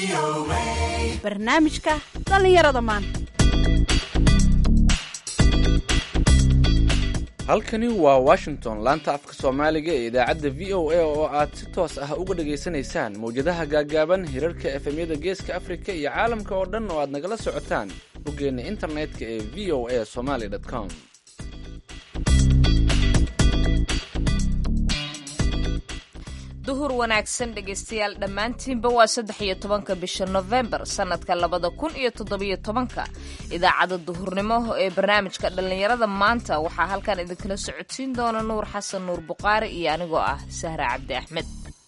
barnaamijka dhallinyarada maanta halkani waa washington laanta afka soomaaliga ee idaacadda v o a oo aad si toos ah uga dhegaysanaysaan mawjadaha gaagaaban hirarka efemyada geeska afrika iyo caalamka oo dhan oo aad nagala socotaan boggeenna internetka ee v o a somaly com duhur wanaagsan dhegaystayaal dhammaantiinba waa saddex iyo tobanka bisha nofembar sannadka labada kun iyo toddobiyo tobanka idaacadda duhurnimo ee barnaamijka dhallinyarada maanta waxaa halkan idinkala socodsiin doona nuur xasan nuur buqaari iyo anigoo ah sahra cabdi axmed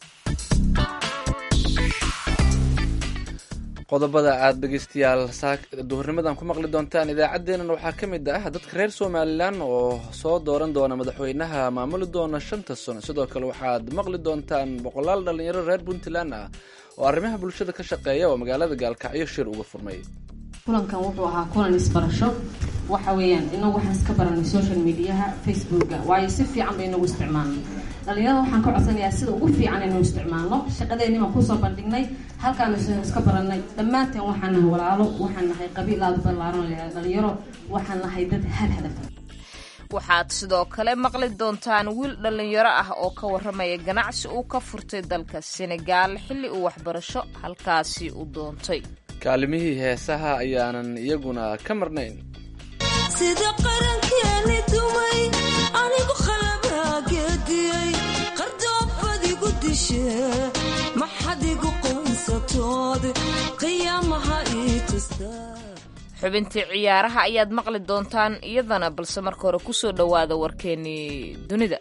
qodobada aad dhegaystayaal duhurnimadan ku maqli doontaan idaacaddeennan waxaa ka mid ah dadka reer somalilan oo soo dooran doona madaxweynaha maamuli doona shanta sano sidoo kale waxaad maqli doontaan boqolaal dhallinyaro reer puntland ah oo arrimaha bulshada ka shaqeeya oo magaalada gaalkacyo shir uga furmay kulankan wuxuu ahaa kulan isbarasho waxa weeyaan inagu waxaan iska baranay social mediaha facebooka waayo si fiican bay inagu isticmaalnay dhalinyarada waxaan ka codsanayaa sida ugu fiican inuu isticmaalno shaqadeennii baan kusoo bandhignay halkaanu iska baranay dhammaanteen waxaan nahay walaalo waxaan nahay qabiil aada ballaaran dhalinyaro waxaan nahay dad hal hadaf waxaad sidoo kale maqli doontaan wiil dhallinyaro ah oo ka warramaya ganacsi uu ka furtay dalka senegaal xilli uu waxbarasho halkaasi u doontay kaalimihii heesaha ayaanan iyaguna ka marnayn sida qarankeeni dumay anigu khalabaageediyey qardoobadigu dishe maxadigu qoonsatood qiyaamaha ii tustaa xubintii ciyaaraha ayaad maqli doontaan iyadana balse marka hore kusoo dhowaada warkeennii dunida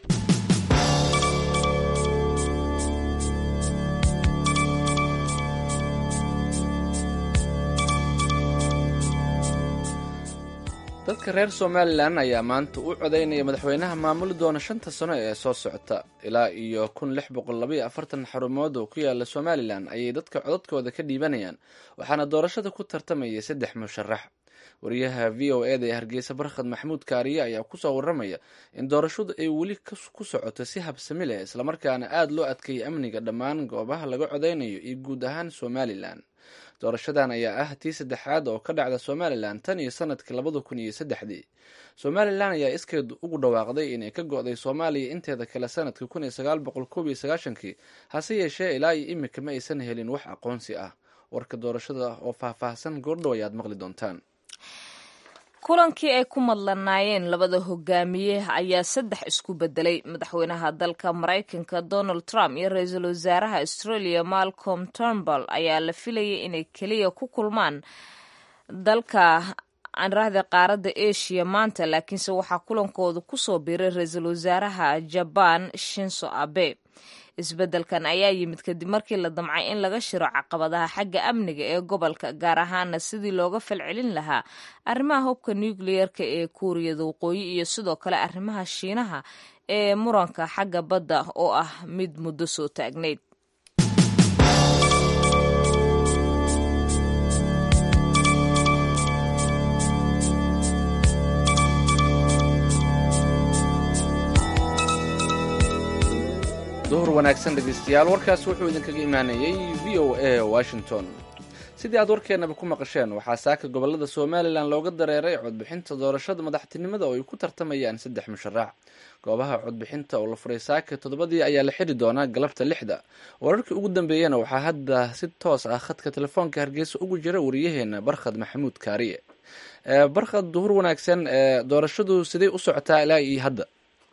dadka reer somalilan ayaa maanta u codaynaya madaxweynaha maamuli doona shanta sano ee soo socota ilaa iyo kun lix boqol labaiyo afartan xarumood oo ku yaala somalilan ayay dadka codadkooda ka dhiibanayaan waxaana doorashada ku tartamaya saddex musharax wariyaha v o eda ee hargeysa barkhad maxamuud kaariye ayaa kusoo waramaya in doorashadu ay weli ku socoto si habsami leh islamarkaana aada loo adkeeyay amniga dhammaan goobaha laga codaynayo iyo guud ahaan somalilan doorashadan ayaa ah tii saddexaad oo ka dhacda somalilan tan iyo sanadkii labada kun iyo saddexdii somalilan ayaa iskeed ugu dhawaaqday inay ka go-day soomaaliya inteeda kale sanadkii kun iyo sagaal boqol koob iyo sagaashankii hase yeeshee ilaa iyo imika ma aysan helin wax aqoonsi ah warka doorashada oo faahfaahsan goordhow ayaad maqli doontaan kulankii ay ku madlanaayeen labada hogaamiye ayaa saddex isku bedelay madaxweynaha dalka maraykanka donald trump iyo ra-iisul wasaaraha australia malcolm turnbull ayaa la filayay inay keliya ku kulmaan dalka anraahda qaaradda asia maanta laakiinse waxaa kulankooda kusoo biiray ra-iisul wasaaraha jaban shinso abe isbeddelkan ayaa yimid kadib markii la damcay in laga shiro caqabadaha xagga amniga ee gobolka gaar ahaana sidii looga falcelin lahaa arrimaha hubka nucleerka ee kuuriyada waqooyi iyo sidoo kale arrimaha shiinaha ee muranka xagga badda oo ah mid muddo soo taagnayd duhur wanaagsan dhegaystayaal warkaas wuxuu idinkaga imaanayey v o a washington sidii aad warkeennaba ku maqasheen waxaa saaka gobolada somalilan looga dareeray codbixinta doorashada madaxtinimada oo ay ku tartamayaan saddex musharax goobaha codbixinta oo la furay saaka toddobadii ayaa la xiri doonaa galabta lixda wararkii ugu dambeeyana waxaa hadda si toos ah khadka telefoonka hargeysa ugu jira wariyaheena barkhad maxamuud kaariye barkhad duhur wanaagsan doorashadu siday u socotaa ilaa iyo hadda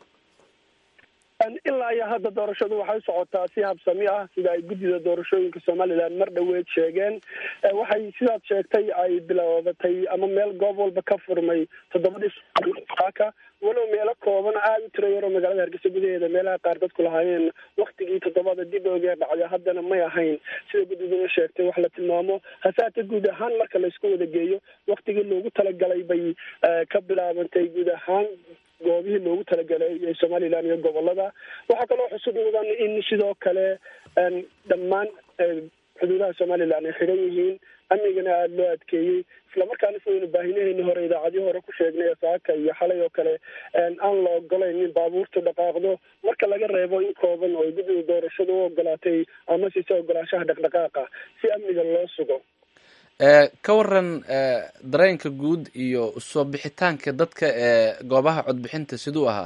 ilaa iyo hadda doorashadu waxay socotaa si habsami ah sida ay guddida doorashooyinka somalilan mar dhoweed sheegeen waxay sidaad sheegtay ay bilaabatay ama meel goob walba ka furmay toddobadii saaka walow meelo kooban aada u tira yaroo magaalada hargeysa gudaheeda meelaha qaar dadku lahaayeen waktigii toddobada dib oogee dhacday haddana may ahayn sida guddiduna sheegtay wax la tilmaamo hasaate guud ahaan marka laysku wada geeyo waktigii loogu talagalay bay ka bilaabantay guud ahaan goobihii loogu talagalay ee somalilan iyo gobolada waxaa kaloo xusud mudan in sidoo kale dhammaan xuduudaha somalilan ay xidhan yihiin amnigana aada loo adkeeyey islamarkaana sidaynu baahinaheeni hore idaacadii hore ku sheegnay ee saaka iyo xalay oo kale aan la ogolayn in baabuurtu dhaqaaqdo marka laga reebo in kooban oo guddiga doorashada u ogolaatay ama sise ogolaanshaha dhaqdhaqaaqa si amniga loo sugo ka waran dareenka guud iyo soo bixitaanka dadka ee goobaha codbixinta siduu ahaa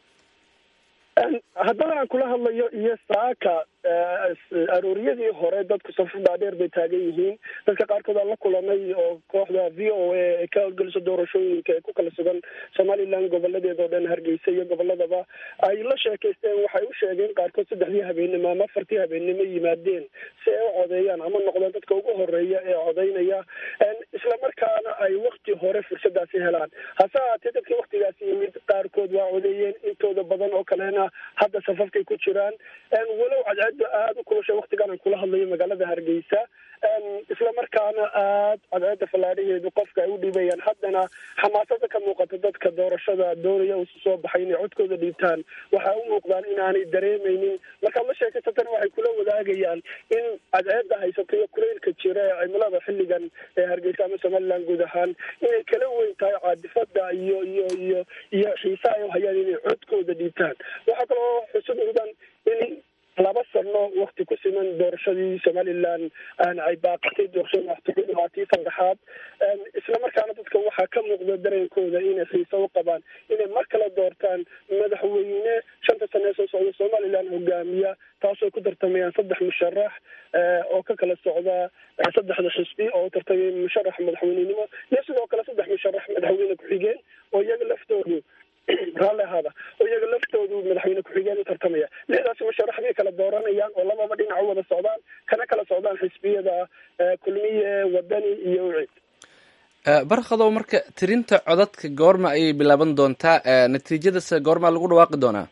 haddana aan kula hadlayo iyo saaka arooriyadii hore dadku safar dhaadheer bay taagan yihiin dadka qaarkood aan la kulanay oo kooxda v o a ee ka howlgeliso doorashooyinka ee ku kala sugan somalilan goboladeeda oo dhan hargeysa iyo goboladaba ay la sheekaysteen waxay u sheegeen qaarkood saddexdii habeennimo ama afartii habeennimo yimaadeen si ay u codeeyaan ama noqdaan dadka ugu horeeya ee codeynaya islamarkaana ay wakti hore fursadaasi helaan hase haatee dadkii waktigaasi yimid qaarkood waa codeeyeen intooda badan oo kalena hadda safafkay ku jiraan walow cadceedda aada u kulashay waktigan aan kula hadlayo magaalada hargeysa islamarkaana aada cadceedda fallaadhaheedu qofka ay u dhiibayaan haddana xamaasada ka muuqata dadka doorashada doonaya usu soo baxay inay codkooda dhiibtaan waxaa u muuqdaan inaanay dareemeynin markaad la sheekaysatana waxay kula wadaagayaan in cadceedda haysato iyo kuleylka jira ee cimilada xilligan ee hargeysa ama somaliland guud ahaan inay kala weyn tahay caadifada iyo iyo iyo iyo xiisaha ay u hayaan inay codkooda dhiibtaan waxaa kaloo xusud mudan in laba sano wakti ku siman doorashadii somalilan ay baaqatay doorashada madaxtooyada waa tii saddexaad islamarkaana dadka waxaa ka muuqda dareenkooda inay xiise u qabaan inay mar kale doortaan madaxweyne shanta sane ee soo socda somalilan hogaamiya taasoo ku tartamayaan saddex musharax oo ka kala socda saddexda xisbi oo u tartamay musharax madaxweynenimo iyo sidoo kale saddex musharax madaxweyne ku-xigeen oo iyaga laftoodu raalli ahaada oo iyaga laftoodu madaxweyne ku-xigeen u tartamaya lixdaasi musharax bay kala dooranayaan oo lababa dhinac u wada socdaan kana kala socdaan xisbiyada kulmiye wadani iyo ucid barkadow marka tirinta codadka goorma ayay bilaaban doontaa natiijadase goormaa lagu dhawaaqi doonaa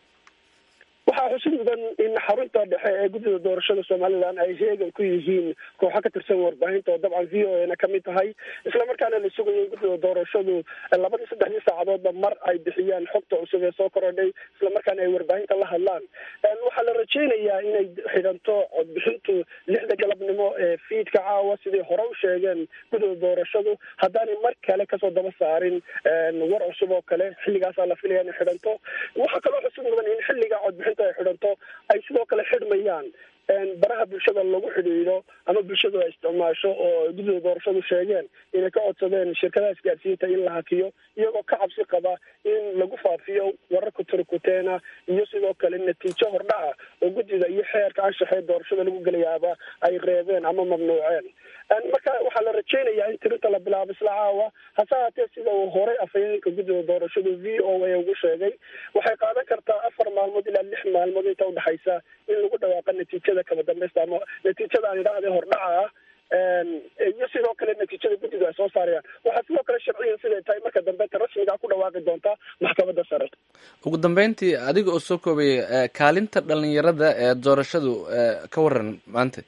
waxaa xusid mudan in xarunta dhexe ee guddida doorashada somalilan ay heegan ku yihiin kooxo ka tirsan warbaahinta oo dabcan v o a na kamid tahay islamarkaana la sugayo in guddida doorashadu labadii saddexdii saacadoodba mar ay bixiyaan xogta cusub ee soo korodhay islamarkaana ay warbaahinta la hadlaan waxaa la rajeynayaa inay xidhanto codbixintu lixda galabnimo ee fiidka caawa siday hore u sheegeen guddida doorashadu haddaanay mar kale kasoo daba saarin war cusub oo kale xilligaasaa la filaya inay xidhanto waxaa kaloo xusud mudan in xilliga codbixinta ay xidhanto ay sidoo kale xidhmayaan baraha bulshada lagu xidhiidho ama bulshadu ay isticmaasho oo guddida doorashadu sheegeen inay ka codsadeen shirkadaha isgaarsiinta in la hakiyo iyagoo ka cabsi qaba in lagu faafiyo wararka turkuteena iyo sidoo kale natiijo hordhaca oo guddida iyo xeerka anshaxee doorashada lagu gelayaaba ay reebeen ama mamnuuceen marka waxaa la rajeynayaa in tirinta la bilaabo isla caawa hase haatee sida uu horey afhayeenka guddida doorashadu v o a ugu sheegay waxay qaadan kartaa afar maalmood ilaa lix maalmood inta udhexaysa in lagu dhawaaqa natiijada kaba dambeysta ama natiijada aan idhaahday hordhaca ah iyo sidoo kale natiijada guddidu ay soo saarayaan waxaa sidoo kale sharciyan siday tahay marka dambeynta rasmiga ku dhawaaqi doontaa maxkamadda sare ugu dambeyntii adiga oo soo koobaya kaalinta dhalinyarada ee doorashadu ka waran maanta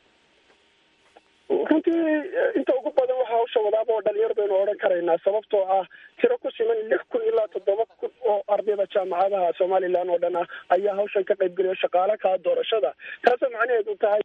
runtii inta ugu badan waxaa hawsha wadaaba oo dhalinyar baynu odhan karaynaa sababtoo ah tiro ku siman lix kun ilaa toddoba kun oo ardayda jaamacadaha somalilan oo dhan ah ayaa hawshan ka qayb geliya shaqaale kaa doorashada taasoo macnaheedu tahay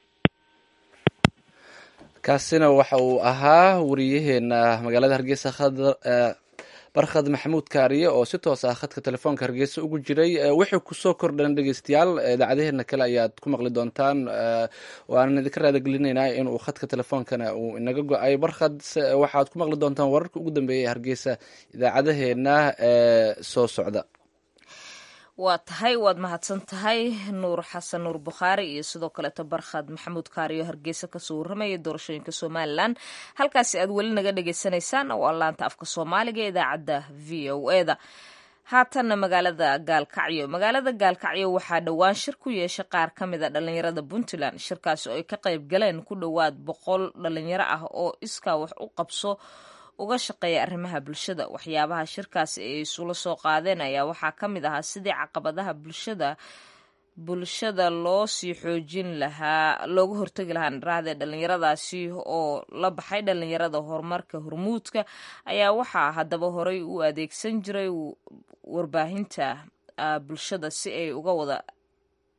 kaasina waxa uu ahaa wariyaheena magaalada hargeysa khadar barkhad maxamuud kaariye oo si toos ah khadka telefoonka hargeysa ugu jiray wixii kusoo kordhan dhegeystayaal idaacadaheena kale ayaad ku maqli doontaan waanan idinka raadagelinaynaa inuu khadka telefoonkana uu inaga go-ay barkhad waxaad ku maqli doontaan wararka ugu dambeeya hargeysa idaacadaheena soo socda waa tahay waad mahadsan tahay nuur xasan nuur bukhaari iyo sidoo kaleeto barkhad maxamuud kaariyo hargeysa kasoo warramaya doorashooyinka somalilan halkaasi aad weli naga dhagaysanaysaan oo allaanta afka soomaaliga ee idaacadda v o e da haatanna magaalada gaalkacyo magaalada gaalkacyo waxaa dhowaan shir ku yeeshay qaar ka mid a dhalinyarada puntland shirkaasi oo ay ka qayb galeen ku dhowaad boqol dhalinyaro ah oo iskaa wax u qabso uga shaqeeya arrimaha bulshada waxyaabaha shirkaasi ay isula soo qaadeen ayaa waxaa ka mid ahaa sidii caqabadaha bulshada bulshada loo sii xoojin lahaa looga hortegi lahaa dharahdee dhalinyaradaasi oo la baxay dhalinyarada horumarka hormuudka ayaa waxaa haddaba horey u adeegsan jiray warbaahinta bulshada si ay uga wada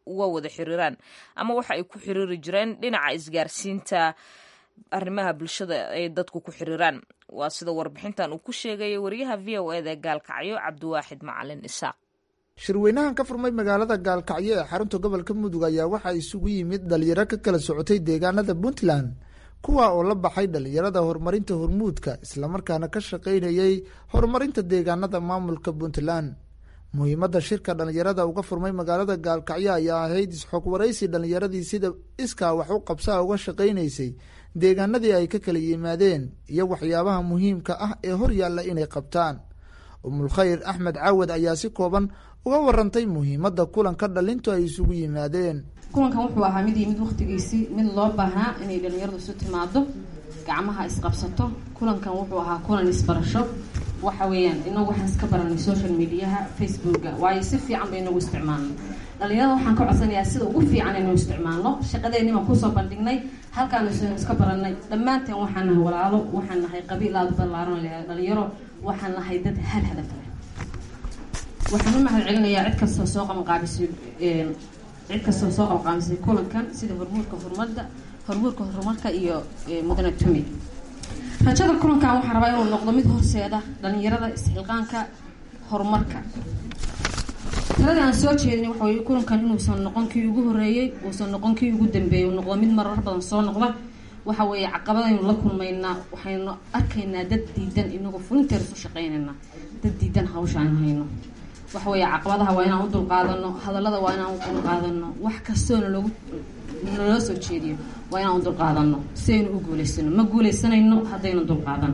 uga wada xiriiraan ama waxa ay ku xiriiri jireen dhinaca isgaarsiinta arrimaha bulshada ay dadku ku xiriiraan waa sida warbixintan uu ku sheegaya wariyaha v o eda ee gaalkacyo cabdiwaaxid macalin isaaq shirweynahan ka furmay magaalada gaalkacyo ee xarunta gobolka mudug ayaa waxaa isugu yimid dhalinyaro ka kala socotay deegaanada puntland kuwa oo la baxay dhalinyarada horumarinta hormuudka islamarkaana ka shaqaynayay horumarinta deegaanada maamulka puntland muhiimadda shirka dhalinyarada uga furmay magaalada gaalkacyo ayaa ahayd isxog waraysi dhalinyaradii sida iskaa wax u qabsaa uga shaqaynaysay deegaanadii ay ka kala yimaadeen iyo waxyaabaha muhiimka ah ee hor yaalla inay qabtaan umulkhayr axmed caawad ayaa si kooban uga warantay muhiimadda kulanka dhalintu ay isugu yimaadeen kulankan wuxuu ahaa mid iyo mid waktigiisii mid loo baahnaa inay dhalinyaradu isu timaado gacmaha isqabsato kulankan wuxuu ahaa kulan isbarasho waxa weeyaan inagu waxaan iska baranay social mediaha facebooka waayo si fiican bay inagu isticmaalnay dhalinyarada waxaan ka codsanayaa sida ugu fiican inuu isticmaalno shaqadeeni baan kusoo bandhignay halkaanu iska baranay dhammaanteen waxaan nahay walaalo waxaan nahay qabiil aada ballaaran dhalinyaro waxaan nahay dad hal hadaf leh waxaan u mahad celinayaa cid kastoo soo qabanqaabisay cid kastoo soo qabanqaabisay kulankan sida hormuudka horumarda hormuudka horumarka iyo mudane tumi rajada kulankan waxaan rabaa inuu noqdo mid horseeda dhalinyarada isxilqaanka horumarka taladii aan soo jeedin waxa weye kulankan inuusan noqon kii ugu horeeyey uusan noqon kii ugu dambeeyey uu noqdo mid marar badan soo noqda waxa weeye caqabadaynu la kulmaynaa waxaynu arkaynaa dad diidan inagoo fulinteer isu shaqaynaynaa dad diidan hawsha aan hayno waxa weeye caqabadaha waa inaan u dulqaadano hadallada waa inaan u dulqaadano wax kastoona loogu naloo soo jeediyo waa inaan u dulqaadano si aynu u guulaysano ma guulaysanayno haddaynu dulqaadan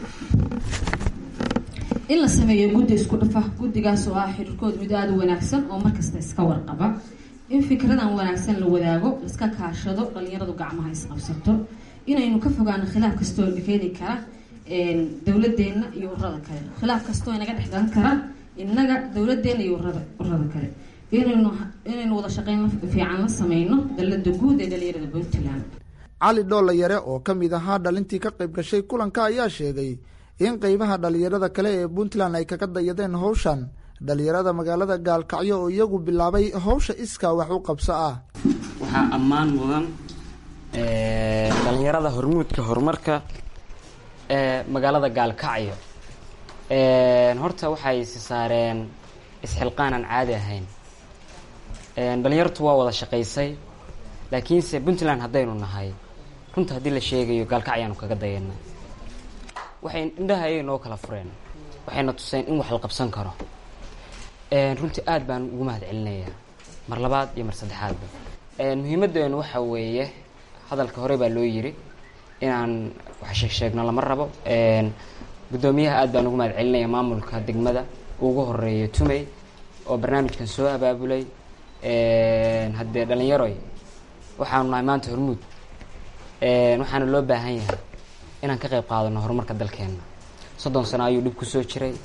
in la sameeyo guddi isku dhafa guddigaas oo ah xiriirkood mid aada u wanaagsan oo markasta iska warqaba in fikradan wanaagsan la wadaago iska kaashado dhalinyaradu gacmaha isqabsato inaynu ka fogaano khilaaf kastoo keeni kara dowladeenna iyo urada kale khilaaf kastoo inaga dhexdan kara inaga dowladeenna iyo urada urada kale inaynu inaynu wada shaqeyn fiican la sameyno dalada guud ee dhalinyarada puntland cali dhoolla yare oo ka mid ahaa dhalintii ka qayb gashay kulanka ayaa sheegay in qeybaha dhalinyarada kale ee puntland ay kaga dayadeen howshan dhalinyarada magaalada gaalkacyo oo iyagu bilaabay howsha iskaa wax u qabso ah waxaa ammaan mudan dhalinyarada hormuudka horumarka ee magaalada gaalkacyo horta waxay si saareen isxilqaan aan caadi ahayn dhalinyartu waa wada shaqaysay laakiinse puntland haddaynu nahay runta haddii la sheegayo gaalkacyaanu kaga dayana waxay indhaha ayay noo kala fureen waxayna tuseen in wax la qabsan karo runtii aada baan ugu mahad celinayaa mar labaad iyo mar saddexaadba muhiimadeenu waxa weeye hadalka hore baa loo yiri inaan wax sheeg sheegno lama rabo guddoomiyaha aad baan ugu mahad celinaya maamulka degmada ugu horeeya tumey oo barnaamijkan soo abaabulay haddee dhalinyaroy waxaanu nahay maanta hormuud waxaana loo baahan yahay inaan ka qayb qaadano horumarka dalkeena soddon sano ayuu dhib kusoo jiray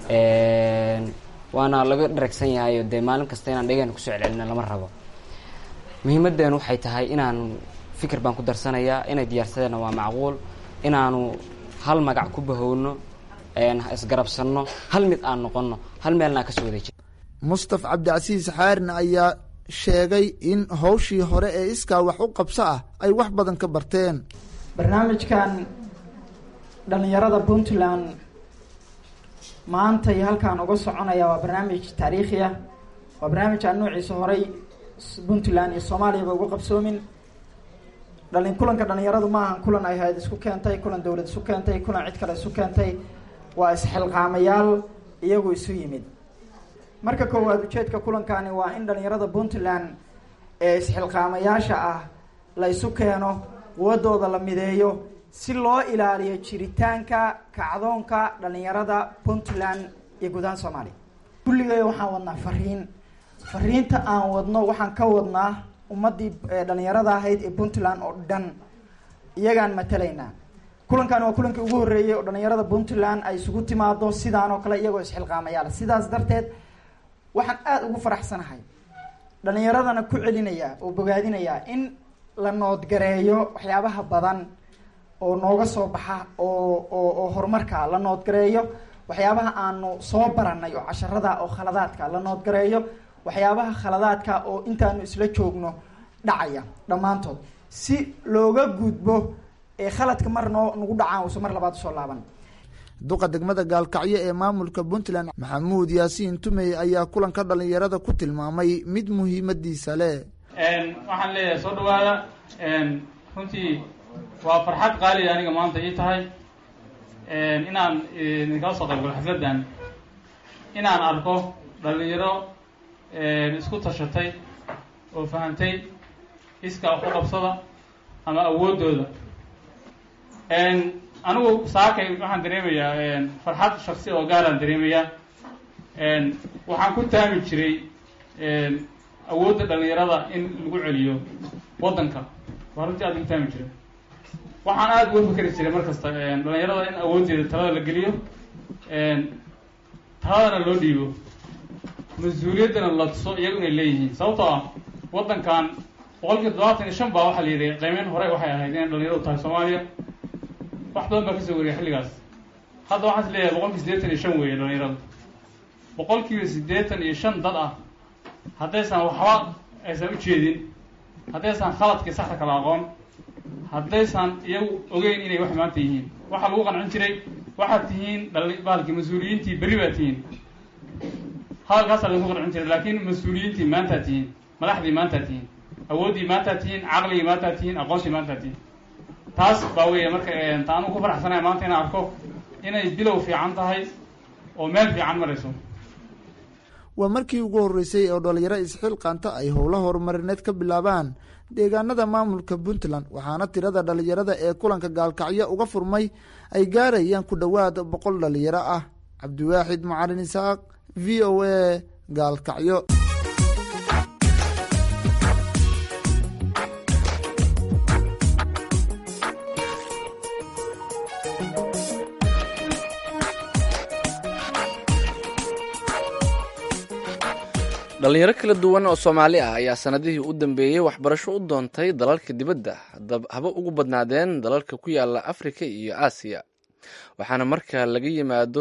waana laga dharagsan yahayo dee maalin kasta inaan dhegeena kusoo celcelino lama rabo muhiimadeenu waxay tahay inaan fikir baan ku darsanayaa inay diyaarsadeenna waa macquul inaanu hal magac ku bahowno isgarabsanno hal mid aan noqono hal meelna aan kasoo wada jir mustaf cabdicasiis xaarin ayaa sheegay in howshii hore ee iskaa wax u qabso ah ay wax badan ka barteen barnaamijkan dhalinyarada puntland maanta iyo halkaan uga soconaya waa barnaamij taariikhi ah waa barnaamij aan noociisa horay puntland iyo soomaaliyaba uga qabsoomin dhalin kulanka dhalinyaradu ma ahan kulan ay hay-ad isku keentay kulan dowlad isu keentay kulan cid kale isu keentay waa isxilqaamayaal iyagu isu yimid marka koowaad ujeedka kulankani waa in dhalinyarada puntland ee isxilqaamayaasha ah la isu keeno quwadooda la mideeyo si loo ilaaliyo jiritaanka kacdoonka dhalinyarada puntland iyo guud ahaan soomaaliya kulligay waxaan wadnaa fariin fariinta aan wadno waxaan ka wadnaa ummadii dhalinyarada ahayd ee puntland oo dhan iyagaan matalaynaa kulankan waa kulankii ugu horreeyey oo dhalinyarada puntland ay isugu timaado sidaan oo kale iyagoo isxilqaamayaal sidaas darteed waxaan aada ugu faraxsanahay dhalinyaradana ku celinaya oo bogaadinayaa in la noodgareeyo waxyaabaha badan oo nooga soo baxa oo oo oo horumarka la noodgareeyo waxyaabaha aanu soo baranay oo casharada oo khaladaadka la noodgareeyo waxyaabaha khaladaadka oo intaanu isla joogno dhacaya dhammaantood si looga gudbo ee khaladka mar noo nagu dhacaan uusan mar labaad usoo laaban duqa degmada gaalkacyo ee maamulka puntland maxamuud yaasiin tumey ayaa kulanka dhalinyarada ku tilmaamay mid muhiimadiisa leh waxaan leeyahay soo dhawaada runtii waa farxad qaaliya aniga maanta ii tahay inaan idinkala soo qayb galo xafladdan inaan arko dhalinyaro isku tashatay oo fahantay iskaa wax u qabsada ama awooddooda anigu saakay waxaan dareemayaa farxad shaksi oo gaaraan dareemayaa waxaan ku taami jiray awoodda dhalinyarada in lagu celiyo waddanka waa runtii aad ku taami jiray waxaan aada uga fikeri jiray mar kasta dhalinyarada in awooddeeda talada la geliyo taladana loo dhiibo mas-uuliyaddana la tuso iyagu inay leeyihiin sababtoo ah waddankan boqolkiiba todobaatan iyo shan baa waxaa la yidhi qiimeyn hore waxay ahayd inay dhalinyaradu tahay soomaaliya wax badan baa kasoo wariya xilligaas hadda waxaan is leeyahay boqolkiiba siddeetan iyo shan weeye dhalinyaradu boqolkiiba siddeetan iyo shan dad ah haddaysan waxba aysan ujeedin haddaysan khaladkii saxda kala aqoon haddaysan iyagu ogeyn inay wax maanta yihiin waxaa lagu qancin jiray waxaad tihiin dhali bahalkii mas-uuliyiintii berri baad tihiin hadalkaasaa lagu qancin jiray laakiin mas-uuliyiintii maantaad tihiin madaxdii maantaad tihiin awooddii maantaad tihiin caqligii maantaad tihiin aqoontii maantaad tihiin taas baa weeye marka taanu ku faraxsanaya maanta inaan arko inay bilow fiican tahay oo meel fiican marayso waa markii ugu horreysay oo dhalinyaro isxilqaanta ay howlo horumarineed ka bilaabaan deegaanada maamulka puntland waxaana tirada dhalinyarada ee kulanka gaalkacyo uga furmay ay gaarayaan ku dhowaad boqol dhalinyaro ah cabdiwaaxid macalin isaaq v o a gaalkacyo dhalinyaro kala duwan oo soomaali ah ayaa sanadihii u dambeeyey waxbarasho u doontay dalalka dibadda haba ugu badnaadeen dalalka ku yaala afrika iyo aasiya waxaana marka laga yimaado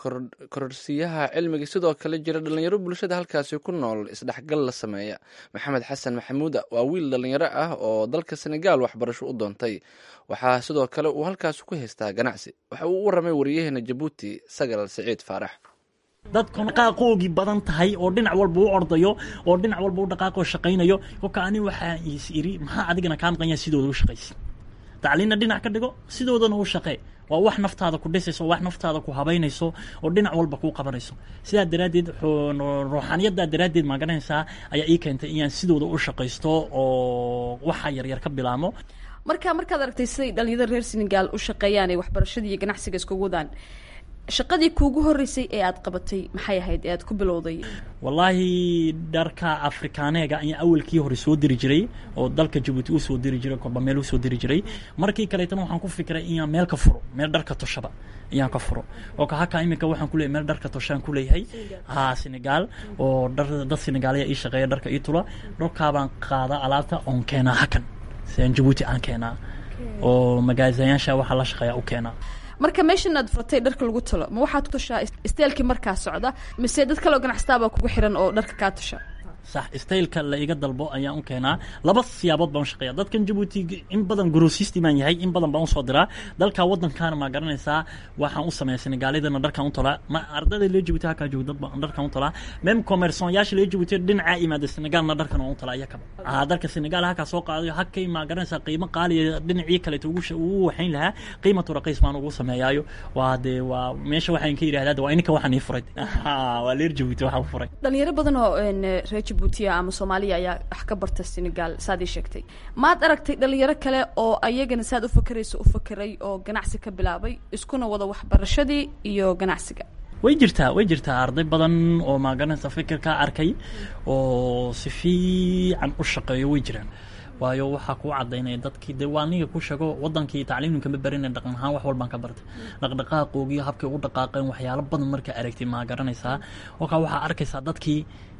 kororsiyaha cilmiga sidoo kale jira dhalinyaro bulshada halkaasi ku nool isdhexgal la sameeya maxamed xasan maxamuuda waa wiil dhalinyaro ah oo dalka senegaal waxbarasho u doontay waxaa sidoo kale uu halkaasi ku haystaa ganacsi waxa uu u waramay wariyaheena jabuuti sagal siciid faarax dadku dhaqaaqoogii badan tahay oo dhinac walba u ordayo oo dhinac walba u dhaqaaqoo shaqaynayo kolka ani waxaa is iri maxaa adigana kaa maqan yahay sidooda u shaqaysid tacliinna dhinac ka dhigo sidoodana u shaqee waa wax naftaada ku dhisayso wax naftaada ku habaynayso oo dhinac walba kuu qabanayso sidaa daraaddeed ruuxaaniyaddaa daraaddeed maaganaysaa ayaa ii keentay inaan sidooda u shaqaysto oo waxa yaryar ka bilaamo marka markaad aragtay siday dhalinyarada reer senegal u shaqeeyaan ee waxbarashadii iyo ganacsiga iskugu wadaan shaqadii kuugu horeysay ee aad qabatay maxay ahayd ee aad ku bilowday wallaahi dharka afrikaaneega ayaa awalkii hore soo diri jiray oo dalka jabuuti u soo diri jiray korba meel usoo diri jiray markii kaleetana waxaan ku fikiray inaan meel ka furo meel dharka toshaba ayaan ka furo oo kahaka iminka waxaan kuleeyahay meel dharka toshaan kuleeyahay ha senegal oo dhar dad senegaaliya ii shaqeeya dharka ii tula dharkaabaan qaada alaabta oon keenaa hakan siaan jabuuti aan keenaa oo magaasayaasha waxaa la shaqeeya u keenaa marka meeshan aad furtay dharka lagu talo ma waxaad ku tashaa isteelkii markaa socda mise dad kaleo ganacsatabaa kugu xiran oo dharka kaa tasha sax staylka la iga dalbo ayaan u keenaa laba siyaabood baan u shaqeeya dadkan jabuuti in badan grosisty baan yahay in badan baan usoo diraa dalka waddankaana maa garanaysaa waxaan u sameeya senegaalidana dharkan u talaa ma ardayda lee jabuuti halkaa jooga dad baan dharkan u talaa mem commerçonyaasha lee jabuuti dhinacaa imaada senegaalna dharkan waan u talaa iyakaba aa dalka senegaal halkaa soo qaadayo hakay maa garanaysaa qiimo qaaliya dhinacii kaleeto ugu ugu waxayn lahaa qiimatu raqiis baan ugu sameeyaayo waa dee waa meesha waxaan ka yidhahdaa waa ininka waxaan ii furay waa leer jabuuti waxaan u furay dhalinyaro badan oo reer jabuutiya ama soomaaliya ayaa wax ka barta senegal saad ii sheegtay maad aragtay dhalinyaro kale oo ayagana saad u fakerayso u fakeray oo ganacsi ka bilaabay iskuna wada waxbarashadii iyo ganacsiga way jirtaa way jirtaa arday badan oo maaganaysa fikirkaa arkay oo si fiican u shaqeeyo way jiraan waayo waxaa kuu cadaynaya dadkii dee waa aniga ku sheego wadankii tacliimnu kama barina dhaqan ahaan wax walbaan ka bartay dhaqdhaqaaqoogii habkay ugu dhaqaaqeen waxyaalo badan markaa aragtay maa garanaysaa kolkaa waxaa arkaysaa dadkii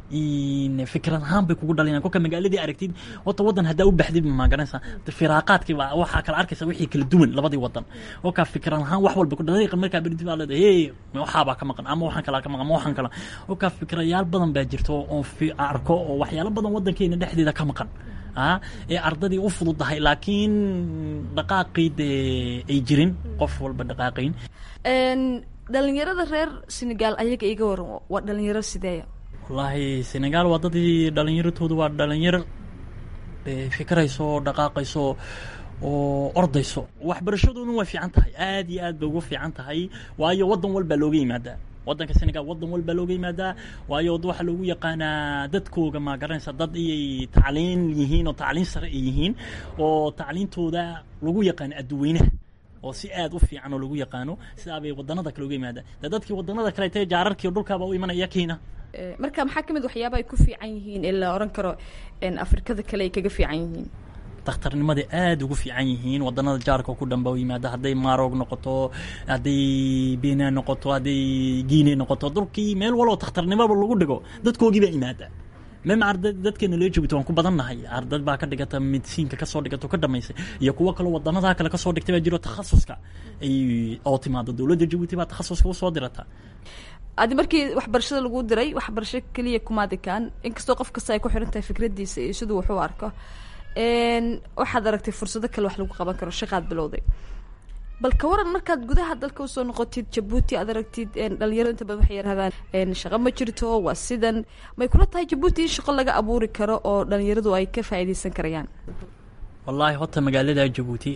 fikrad ahaan bay kugu dhalinayaan kolka magaaladii aragtid horta waddan haddaa u baxdid ma garanaysaa firaaqaadkii baa waxaa kala arkaysa wixii kala duwan labadii waddan kolka fikrad ahaan wax walba ku dariiqa markaa berdi baa leedahay hey waxaabaa ka maqan ama waxaan kalaa ka maqan ama waxaan kala kolka fikrayaal badan baa jirto oo arko oo waxyaalo badan waddankeena dhexdeeda ka maqan ee ardadii u fududahay laakiin dhaqaaqii dee ay jirin qof walba dhaqaaqayn dhalinyarada reer senegal ayaga iga waran waa dhalinyaro sideeya wallaahi senegal waa dadii dhalinyaratoodu waa dhalinyaro fikrayso dhaqaaqayso oo ordayso waxbarashadooduna way fiican tahay aad iyo aad bay ugu fiican tahay waayo waddan walbaa looga yimaadaa waddanka senegal waddan walbaa looga yimaadaa waayo waxaa loogu yaqaanaa dadkooga ma garanaysa dad iyay tacliin yihiin oo tacliin sare ay yihiin oo tacliintooda lagu yaqaano adduweynaha oo si aad u fiican oo lagu yaqaano sidaa bay wadanada kale uga yimaadaan de dadkii wadanada kale tee jaararkii dhulkaaba u imanaya kiina marka maxaa ka mid waxyaaba ay ku fiican yihiin ee la oran karo afrikada kale ay kaga fiican yihiin dakhtarnimada aada ugu fiican yihiin wadanada jaarka ku dhanba u yimaada hadday maroog noqoto hadday bena noqoto hadday guine noqoto dhulkii meel waloo dakhtarnimaba lagu dhigo dadkoogii baa imaada mem arda dadkeena loo joogto waan ku badannahay ardad baa ka dhigata medisiinka kasoo dhigato ka dhamaysay iyo kuwo kaloo wadanadaa kale kasoo dhigtay baa jiro takhasuska ay oo timaado dowladda jabuuti baa takhasuska usoo dirata adi markii waxbarashada lagu diray waxbarasho keliya kumaadikaan inkastoo qof kasta ay ku xiran tahay fikradiisa iyo siduu wax u arko waxaad aragtay fursado kale wax lagu qaban karo shaqaad bilowday bal ka waran markaad gudaha dalka usoo noqotid jabuuti aad aragtid dhalinyaro inta badan waxay yarahdaan shaqo ma jirto waa sidan may kula tahay jabuuti in shaqo laga abuuri karo oo dhalinyaradu ay ka faa'iidaysan karayaan wallaahi horta magaalada jabuuti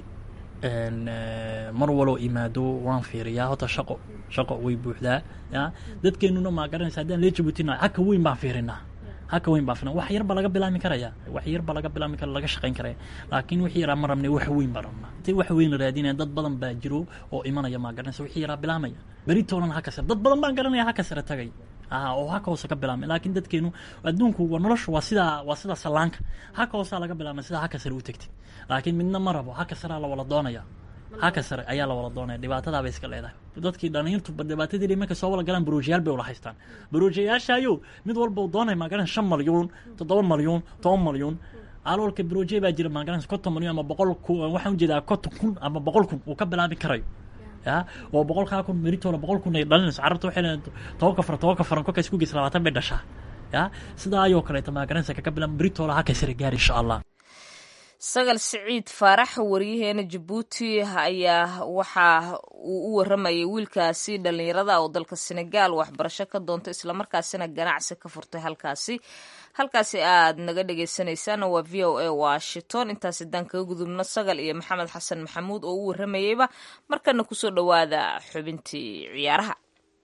mar waloo imaado waan fiiriyaa horta shaqo shaqo way buuxdaa ya dadkeenuna maa garanaysa haddaan lee jabuutina haka weyn baan fiirinaa haka weyn baan fiirinaa wax yar baa laga bilaami karaya wax yar baa laga bilaami kara laga shaqayn karaya laakiin wixii yaraa ma rabne wax weyn baan rabnaa intay wax weyn la raadinaya dad badan baa jiro oo imanaya maa garanaysa wixii yaraa bilaamaya beritoonan haka sare dad badan baan garanaya haka sare tagay oo haka hoose ka bilaamay laakiin dadkeenu adduunku waa noloshu waa sidaa waa sidaa sallaanka haka hoosaa laga bilaamay sidaa haka sare u tegtid laakiin midna ma rabo haka saraa la wala doonaya haka sare ayaa la wala doonaya dhibaatadaa bay iska leedahay dadkii dhalinyartu dhibaatadii markay soo wala galaan baroojiyaal bay wala haystaan baroojiyayaashaayo mid walba uu doonaya maagaran shan malyuun toddoba malyuun toban malyuun aloolka baroojiya baa jira maagaran konton malyuun ama boqol ku waxaan ujeedaa konton kun ama boqol kun uu ka bilaabi karayo ya oo boqolkaa kun meritoola boqol kun ay dhalinayso carabta waxay leedahay tobanka faran tobanka faran kolka isku geysa labaatan bay dhashaa ya sidaa ayoo kaleeta maagaranaysa kaga bilaab meritoola haka sare gaari insha allah sagal siciid faarax wariyaheena jabuuti ayaa waxa uu u waramayay wiilkaasi dhalinyarada oo dalka senegal waxbarasho ka doonta islamarkaasina ganacsi ka furtay halkaasi halkaasi aad naga dhegeysaneysaan waa v o a washington intaas haddaan kaga gudubno sagal iyo maxamed xasan maxamuud oo u waramayeyba markana kusoo dhowaada xubintii ciyaaraha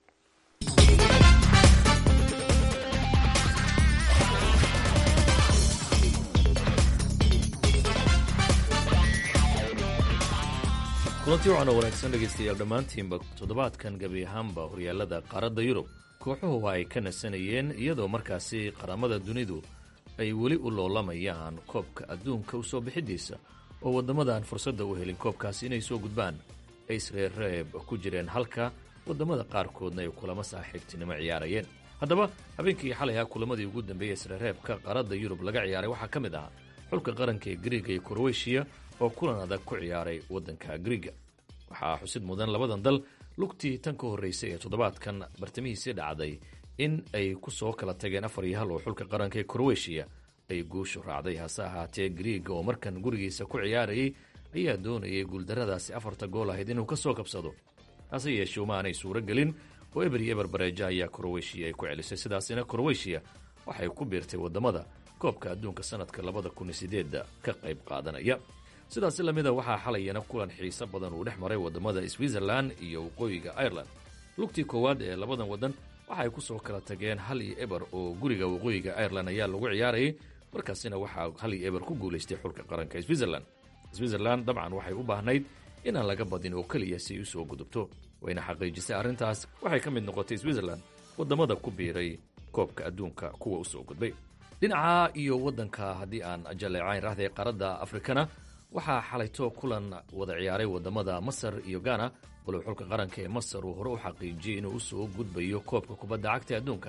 kulantii waxaana wanaagsan dhegaystayaal dhammaantiinba toddobaadkan gebi ahaanba horyaalada qaaradda yurub kooxuhu ay ka nasanayeen iyadoo markaasi qaramada dunidu ay weli u loolamayaan koobka adduunka u soo bixidiisa oo waddamadan fursadda u helin koobkaasi inay soo gudbaan ay isreerreeb ku jireen halka waddamada qaarkoodna ay kulamo saaxiibtinimo ciyaarayeen haddaba habeenkii xalay ah kulamadii ugu dambeeyey isreerreebka qaaradda yurub laga ciyaaray waxaa ka mid ahaa xulka qaranka ee griiga iyo kroweshiya oo kulan adag ku ciyaaray waddanka griiga waxaa xusid mudan labadan dal lugtii tan ka horraysay ee toddobaadkan bartamihiisii dhacday in ay ku soo kala tageen afar iyo hal oo xulka qaranka ee kroweshiya ay guushu raacday hase ahaatee griiga oo markan gurigiisa ku ciyaarayay ayaa doonayay guuldarradaasi afarta gool ahayd inuu ka soo kabsado hase yeeshee uma aanay suuro gelin oo eber iyo eber bareeja ayaa kroweshiya ay ku celisay sidaasina kroweshiya waxay ku biirtay waddamada koobka adduunka sanadka labada kun iyo sideedda ka qayb qaadanaya sidaasi lamida waxaa xalayana kulan xiiso badan uu dhex maray waddamada switzerlan iyo waqooyiga ireland lugtii koowaad ee labadan waddan waxaay ku soo kala tageen hal iyo eber oo guriga waqooyiga ireland ayaa lagu ciyaarayay markaasina waxaa hal iyo eber ku guulaystay xulka qaranka switzerland switzerland dabcan waxay u baahnayd inaan laga badin oo keliya si ay u soo gudubto wayna xaqiijisay arrintaas waxay ka mid noqotay switzerland waddamada ku biiray koobka adduunka kuwa u soo gudbay dhinaca iyo waddanka haddii aan jaleecayn rahday qaaradda afrikana waxaa xalayto kulan wada ciyaaray waddamada masar iyo gana walow xulka qaranka ee masar uu hore u xaqiijiyey inuu u soo gudbayo koobka kubadda cagta adduunka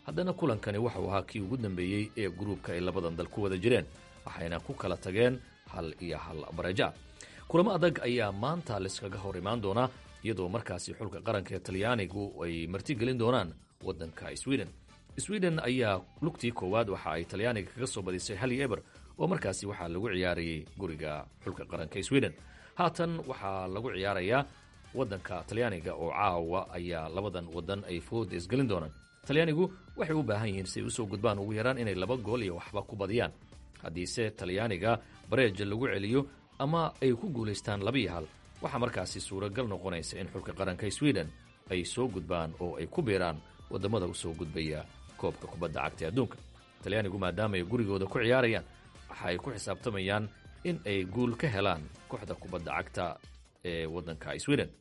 haddana kulankani waxau ahaa kii ugu dambeeyey ee gruubka ay labadan dal ku wada jireen waxayna ku kala tageen hal iyo hal bareja kulamo adag ayaa maanta laiskaga hor imaan doonaa iyadoo markaasi xulka qaranka ee talyaanigu ay martigelin doonaan waddanka sweden sweden ayaa lugtii koowaad waxa ay talyaaniga kaga soo badisay hali eber oo markaasi waxaa lagu ciyaarayay guriga xulka qaranka sweden haatan waxaa lagu ciyaarayaa waddanka talyaaniga oo caawa ayaa labadan waddan ay fooda isgelin doonaan talyaanigu waxay u baahan yihiin si ay usoo gudbaan ugu yaraan inay laba gool iyo waxba ku badiyaan haddiise talyaaniga bareeja lagu celiyo ama ay ku guulaystaan labiyo hal waxaa markaasi suuragal noqonaysa in xulka qaranka sweden ay soo gudbaan oo ay ku biiraan waddamada usoo gudbaya koobka kubadda cagta ee adduunka talyaanigu maadaama ay gurigooda ku ciyaarayaan waxa ay ku xisaabtamayaan in ay guul ka helaan kooxda kubadda cagta ee waddanka sweden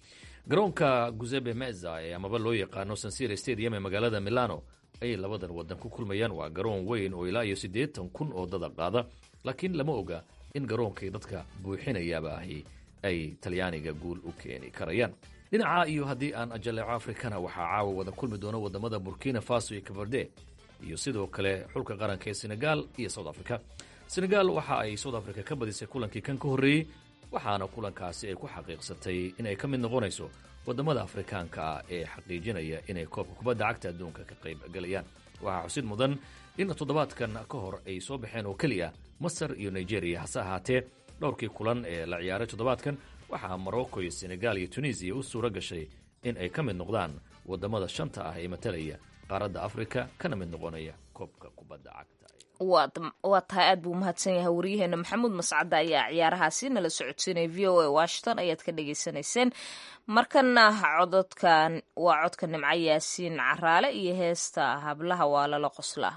garoonka guzebe meza ee amaba loo yaqaano sansira stadium ee magaalada milano ayay labadan waddan ku kulmayaan waa garoon weyn oo ilaa iyo siddeetan kun oo dada qaada laakiin lama oga in garoonkay dadka buuxinayaaba ahi ay talyaaniga guul u keeni karayaan dhinaca iyo haddii aan ajaleeco afrikana waxaa caawa wada kulmi doona wadamada burkina faso iyo kabarde iyo sidoo kale xulka qaranka ee senegal iyo south africa senegal waxa ay south africa ka badisay kulankii kan ka horreeyey waxaana kulankaasi ay ku xaqiiqsatay inay ka mid noqonayso wadamada afrikaanka ah ee xaqiijinaya inay koobka kubadda cagta adduunka ka qayb galayaan waxaa xusid mudan in toddobaadkan ka hor ay soo baxeen oo keliya masar iyo nigeria hase ahaatee dhowrkii kulan ee la ciyaaray toddobaadkan waxaa morocco iyo senegal iyo tunisiya u suura gashay in ay ka mid noqdaan wadamada shanta ah ee matalaya qaaradda afrika kana mid noqonaya koobka kubadda cagta waa tahay aad buu umahadsan yahay waryaheena maxamuud mascadda ayaa ciyaarahaasi nala socodsiinaya v o a washington ayaad ka dhagaysanayseen markana cododkan waa codka nimco yaasiin caraale iyo heesta hablaha waa lala qoslaa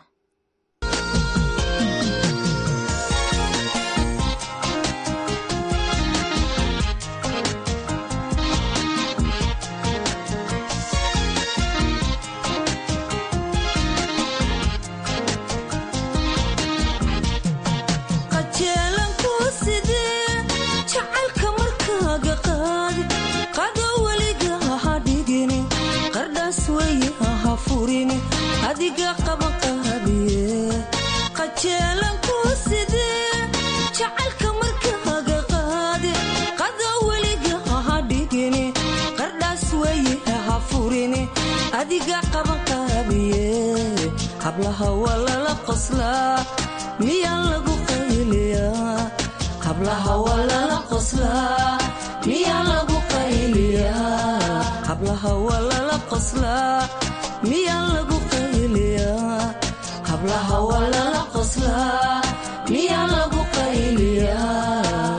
adiga qabaqaabiye qajeelanku sidee jacaylka markaaga qaade qada weliga ha dhigini qardhaas weye ha furini adiga qabaqaabiye hablaha waa lala qoslaa miyaa lagu qayliyaa hablaha waa lala qoslaa miyaa lagu qayliyaa hablaha waa lala qoslaa miyaa lagu qayliyaa hablaha waa lala qoslaa miyaa lagu qayliyaa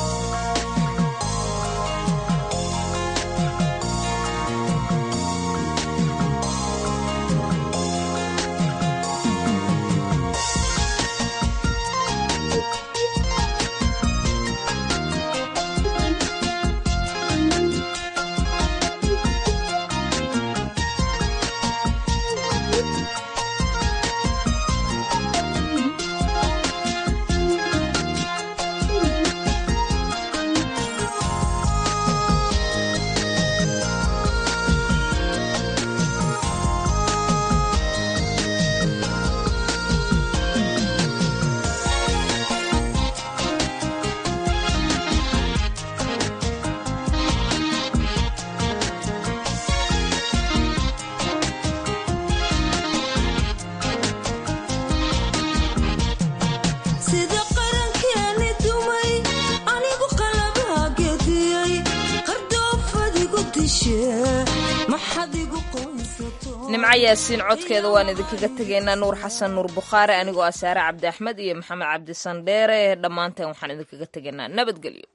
sida qarankeeni dumay anigu qalabaa gediyey qardoofadigu dishe maxad igu qoysato nimco yaasiin codkeeda waan idinkaga tegaynaa nuur xasan nuur bukhaari anigoo ah saare cabdi axmed iyo maxamed cabdi sandheere dhammaanteen waxaan idinkaga tegaynaa nabadgelyo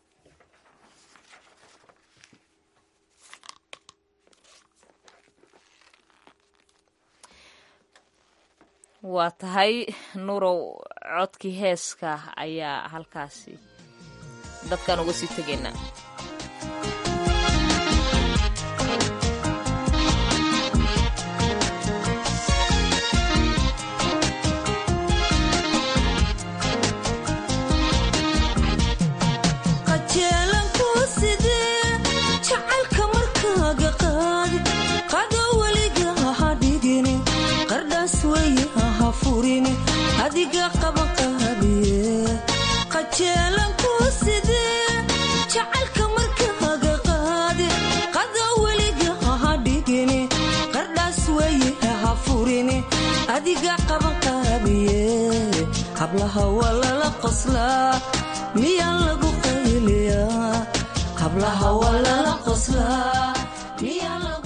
waa tahay nuurow codkii heeska ayaa halkaasi dadkaan uga sii tegaynaa qajeelanku sidee jacaylka markaaga qaadi qado weliga ha dhigini weye ha furin adiga qaban qaabiye qajeelan ku sidee jacaylka markaaga qaade qada weliga ha dhigin qardhaas weye ha furin adiga qaban qaabiye hablaha waa lala qoslaa miyaa lagu qayliyaa hablaha waa lala qoslaa miyaa lagu